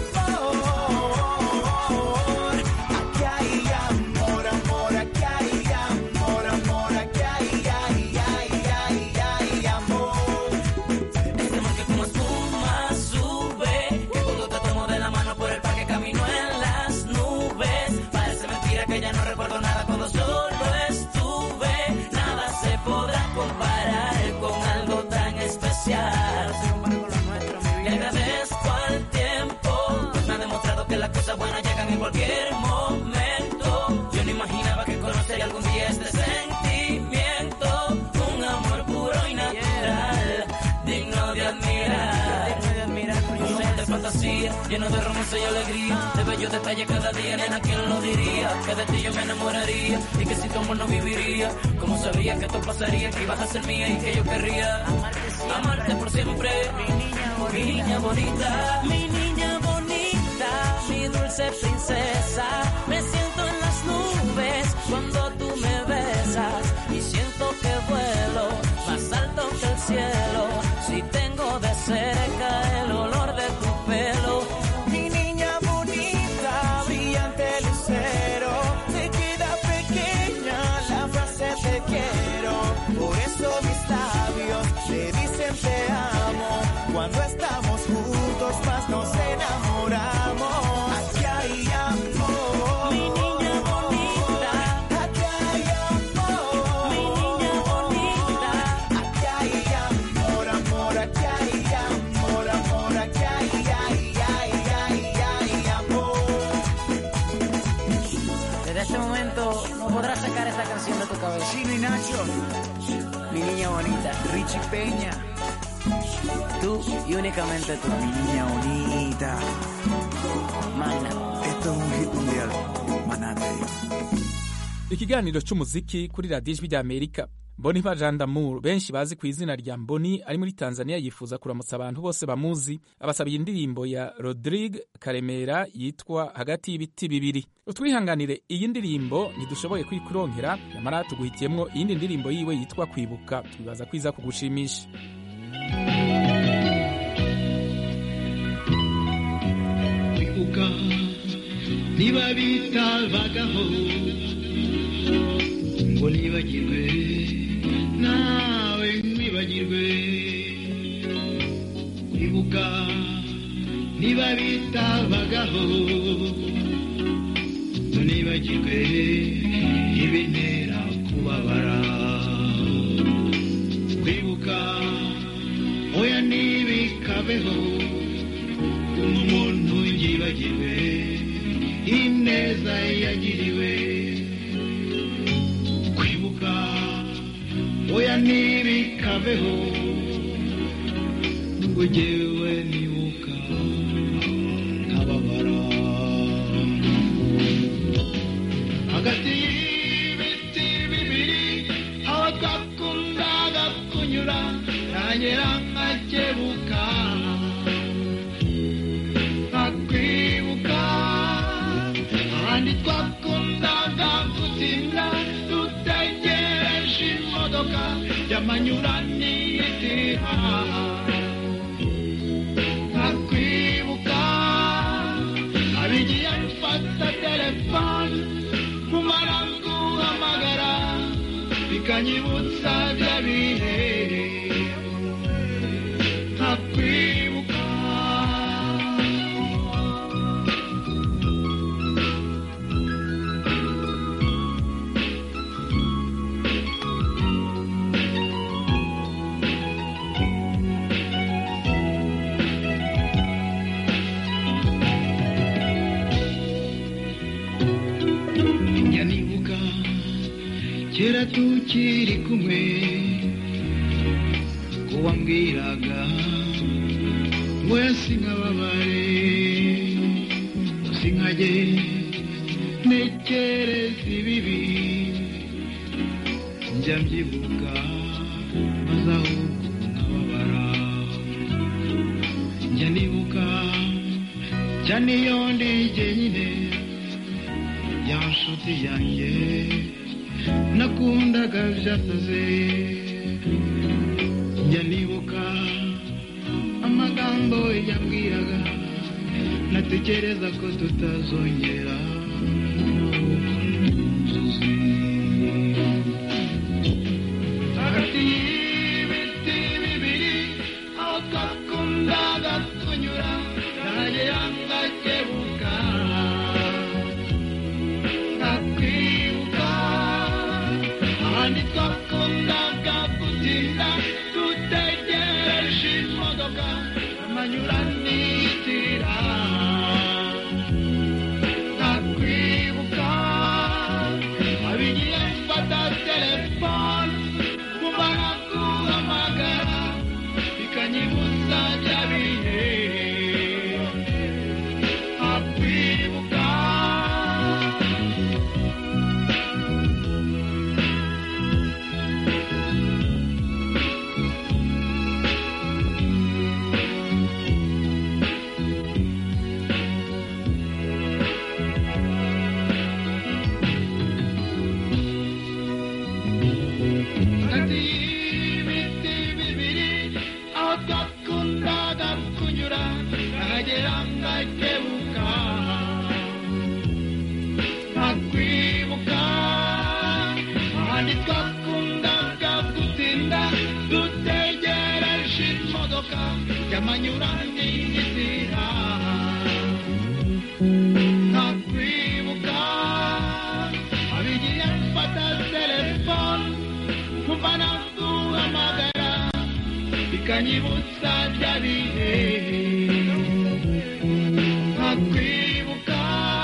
amor, aquí hay amor, amor, aquí hay amor, amor, aquí hay, ay, ay, ay, ay, amor. este amor que como espuma sube, que cuando te tomo de la mano por el parque camino en las nubes. Parece mentira que ya no recuerdo nada cuando solo estuve. Nada se podrá comparar con algo tan especial. Le agradezco al tiempo, pues me ha demostrado que las cosas buenas llegan en cualquier momento. Yo no imaginaba que conocería algún día este sentimiento, un amor puro y natural, digno de admirar. Un mundo de fantasía, lleno de romance y alegría, de bellos detalles cada día, nena, ¿quién lo diría? Que de ti yo me enamoraría y que sin tu amor no viviría. Como sabía que esto pasaría, que ibas a ser mía y que yo querría amarte por siempre. Mi niña bonita, mi niña bonita, mi niña bonita, mi dulce princesa. Me siento en las nubes cuando tú me besas y siento que vuelo más alto que el cielo. Si tengo de cerca el olor de tu pelo. Mi niña bonita, brillante lucero, se queda pequeña la frase te quiero. Por eso mis labios te dicen te amo. Cuando estamos juntos más nos enamoramos. Aquí hay amor. Mi niña bonita, aquí hay amor. Mi niña bonita, aquí hay amor, amor, aquí hay amor, amor, aquí hay, ay, ay, ay, ay, amor. Desde este momento no podrás sacar esta canción de tu cabeza. Chino y Nacho, Mi niña bonita, Richie Peña, tú y únicamente tú. mi niña bonita. Magna. Esto es un hit mundial. Manate. ikiganiro cy'umuziki kuri radiyo ijwi rya amerika boniva jean damour benshi bazi ku izina rya mboni ari muri tanzania yifuza kuramutsa abantu bose bamuzi abasabiye indirimbo ya rodrigue karemera yitwa hagati y'ibiti bibiri utwihanganire iyi ndirimbo ntidushoboye kwikuronkera nyamara tuguhitiyemwo iyindi ndirimbo yiwe yitwa kwibuka twibaza ko iza kugushimisha kwibuka niba bitabagaho ngo nibagirwe nawe nkwibagirwe kwibuka niba bitabagaho ngo nibagirwe ibintera kubabara kwibuka oya ntibikabeho umuntu yibagirwe ineza yagiriwe kwibuka oya ntibikabeho ngo jyewe nibuka nkababara hagati y'ibiti bibiri aho twakundaga kunyura nagera nkakebuka nkakwibuka ahandi twakundaga gutinda dutegereje imodoka y'amanyuranitira nkakwibuka abigiye mfata telefone kumara guhamagara bikanyibutsa bya bihe nkakwibuka njya nibuka kera tukiri kumwe ko wambwiraga ngo yasinkababare sinkajye ntekereza ibibi njya mbyibuka maze ahubwo nkababara njya nibuka cyane iyo ndi jyenyine ya nshuti yanjye nakundaga byasaze njya nibuka amagambo yambwiraga natekereza ko tutazongera hagati y'ibiti bibiri aho twakundaga kunyura nagera ngakebuka nkakwibuka ahandi twakundaga gutinda dutegereje imodoka amanyuranitira nkakwibuka abigiye mfata telefone kumara guhamagara bikanyibutsa bya bihe nkakwibuka hagati y'ibiti bibiri aho twakundaga kunyura nahagera ngakebuka nkakwibuka ahandi twakundaga gutinda dutegereje imodoka y'amanyuranitira nkakwibuka abigiye mfata telefone kuva naguhamagara bikanyibutsa bya bihe nkakwibuka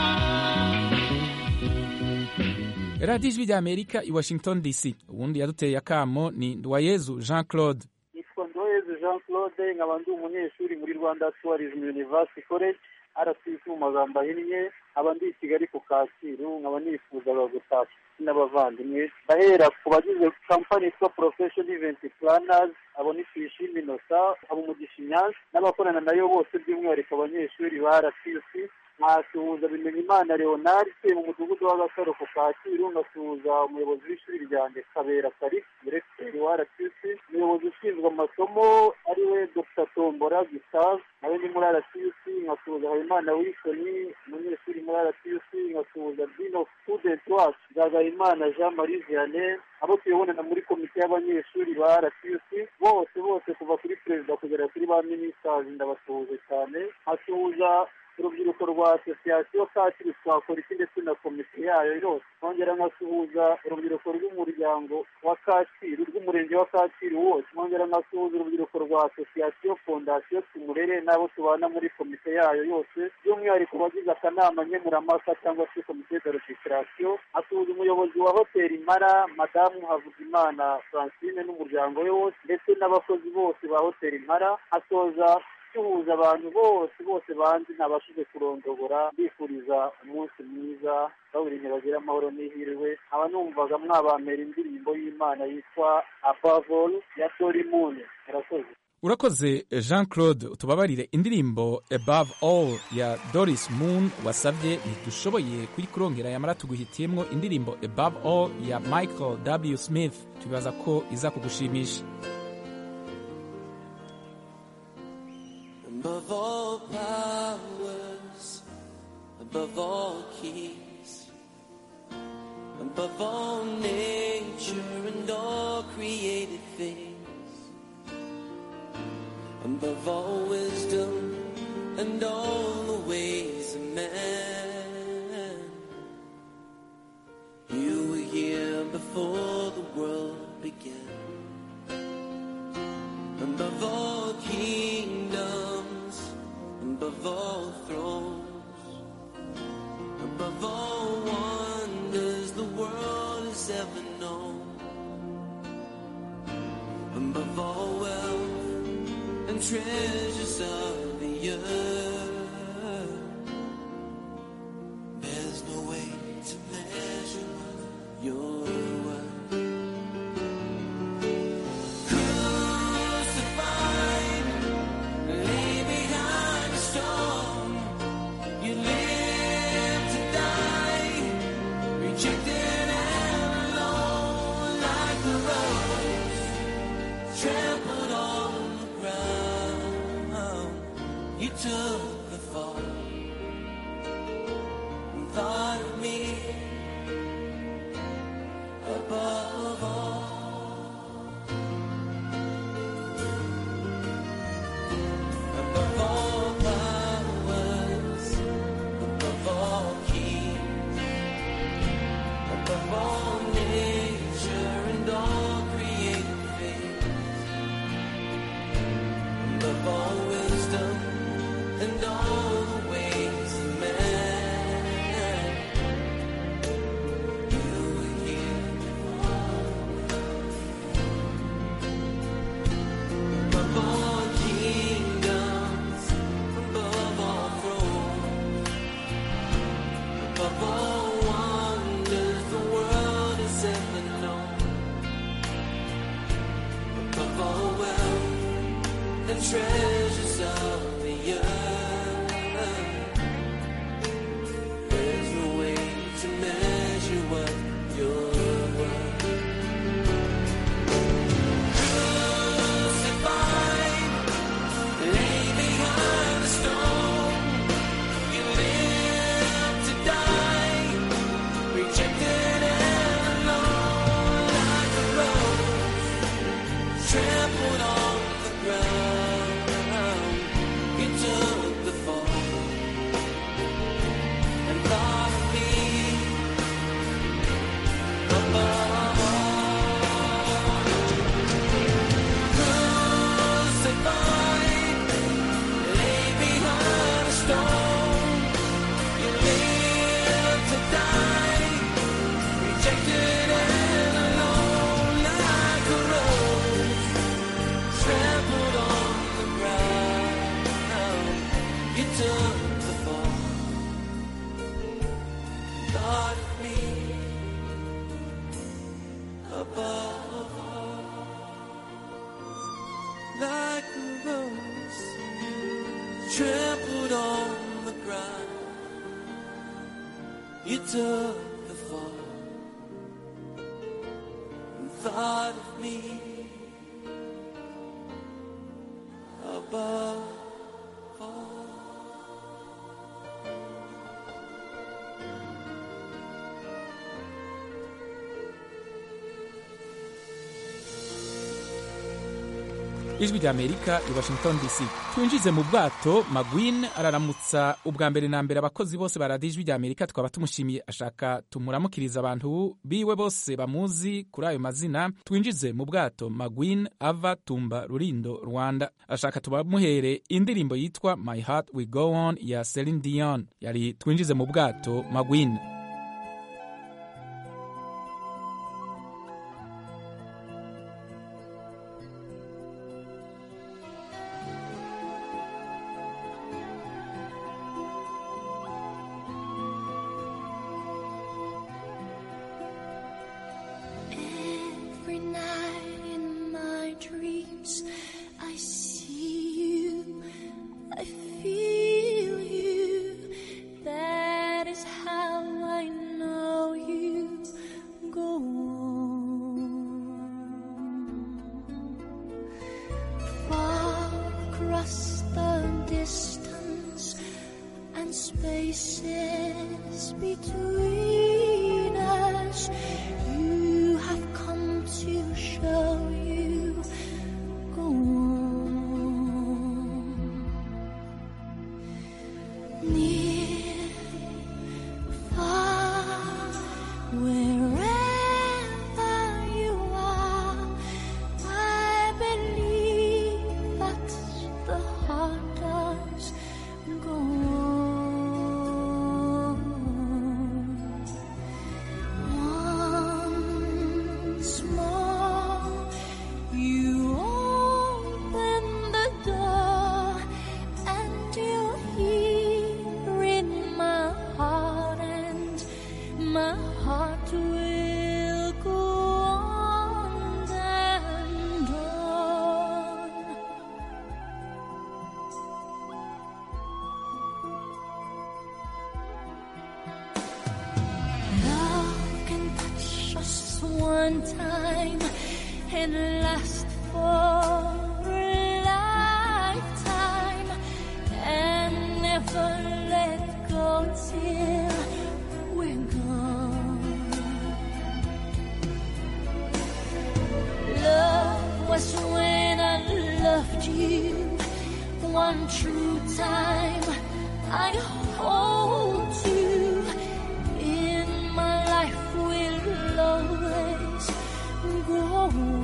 radiyo ijwi rya amerika i washington dc ubundi yaduteye akamo ni ndwayezu jean claude nitwa ndoyezu jean claude nkaba ndi umunyeshuri muri rwanda tourism university college rcc mu magambo ahinnye nkaba ndi i kigali ku kacyiru nkaba nifuzaga gutashya n'abavandimwe ndahera ku bagize kampani yitwa profession event planners abo ni tuyishime inosa abo umugisha inyanza n'abakorana nayo bose by'umwihariko abanyeshuri ba rcc nkasuhuza bimenyimana leonard utuye mu mudugudu w'agasaro ku kacyiru ngasuhuza umuyobozi w'ishuri ryanjye kabera karisi diregiteri wa rcc umuyobozi ushinzwe amasomo ariwe dr tombora gustave nawe ni muri rcc nkasuhuza habimana wilsoni umunyeshuri muri rcc nkasuhuza dean of student wacu nzagayimana jean marie vianney abo tuyobonana muri komite y'abanyeshuri ba rcc bose bose kuva kuri perezida kugera kuri ba ministers ndabasuhuje cyane nkasuhuza urubyiruko rwa asosiyasiyo kacyiru twakora iki ndetse na komite yayo yose nkongera nkasuhuza urubyiruko rw'umuryango wa kacyiru rw'umurenge wa kacyiru wose nkongera nkasuhuza urubyiruko rwa asosiyasiyo fondasiyo tumurere n'abo tubana muri komite yayo yose by'umwihariko bagize akanama nkemurampaka cyangwa se komite de regisitarasiyo asuhuza umuyobozi wa hoteli mara madamu havugimana francine n'umuryango we wose ndetse n'abakozi bose ba hoteli mara asoza duhuza abantu bose bose banzi ntabashije kurondogora bifuriza umunsi mwiza bawurinye bagira amahoro n'ihirwe nkaba numvaga mwabamera indirimbo y'imana yitwa abavol ya tori mune murakoze urakoze jean claude utubabarire indirimbo above all ya doris moon wasabye ntidushoboye kuyikurongera yamara tuguhitiyemo indirimbo above all ya michael w smith tubibaza ko iza kugushimisha Above all powers, above all keys, above all nature and all created things, above all wisdom and all the ways of man. You were here before the world began. Above all kingdoms, above all thrones, above all wonders the world has ever known, above all wealth and treasures of the earth. There's no way to measure your worth. Crucified, lay behind a stone. You live to die, rejected and alone, like the rose trampled on the ground. You took the fall and thought of me above all. Above all powers, above all keys, above all nature and all created things, above all wisdom and all the ways of man. You were here above all kingdoms, above all thrones, above all wonders the world has ever known, above all wealth and treasures of the earth. There's no way to measure what you're worth. Crucified, lay behind a stone. You live to die, rejected and alone, like a rose trampled on the ground. You took the fall and thought of me above Crucified, lay behind a stone. You live to die, rejected and alone, like a rose trampled on the ground. You took the fall, thought of me above all like a rose trampled on the ground. You took the fall and thought of me above all. ijwi rya amerika i washington dc twinjize mu bwato magwin araramutsa ubwa mbere na mbere abakozi bose baradiye ijwi rya amerika twaba tumushimiye ashaka tumuramukiriza abantu biwe bose bamuzi kuri ayo mazina twinjize mu bwato magwin ava tumba rurindo rwanda ashaka tubamuhere indirimbo yitwa my heart will go on ya celine dion yari twinjize mu bwato magwin Every night in my dreams, I see you, I feel you. That is how I know you go on. Far across the distance and spaces between us. You have come to show you go on. Near, far, wherever you are, I believe that the heart does go on. Once more, you open the door, and you hear in my heart, and my heart will go on and on. Love can touch us one time and last for a lifetime and never let go till we're gone. Love was when I loved you one true time. I hold you in my life will always go on.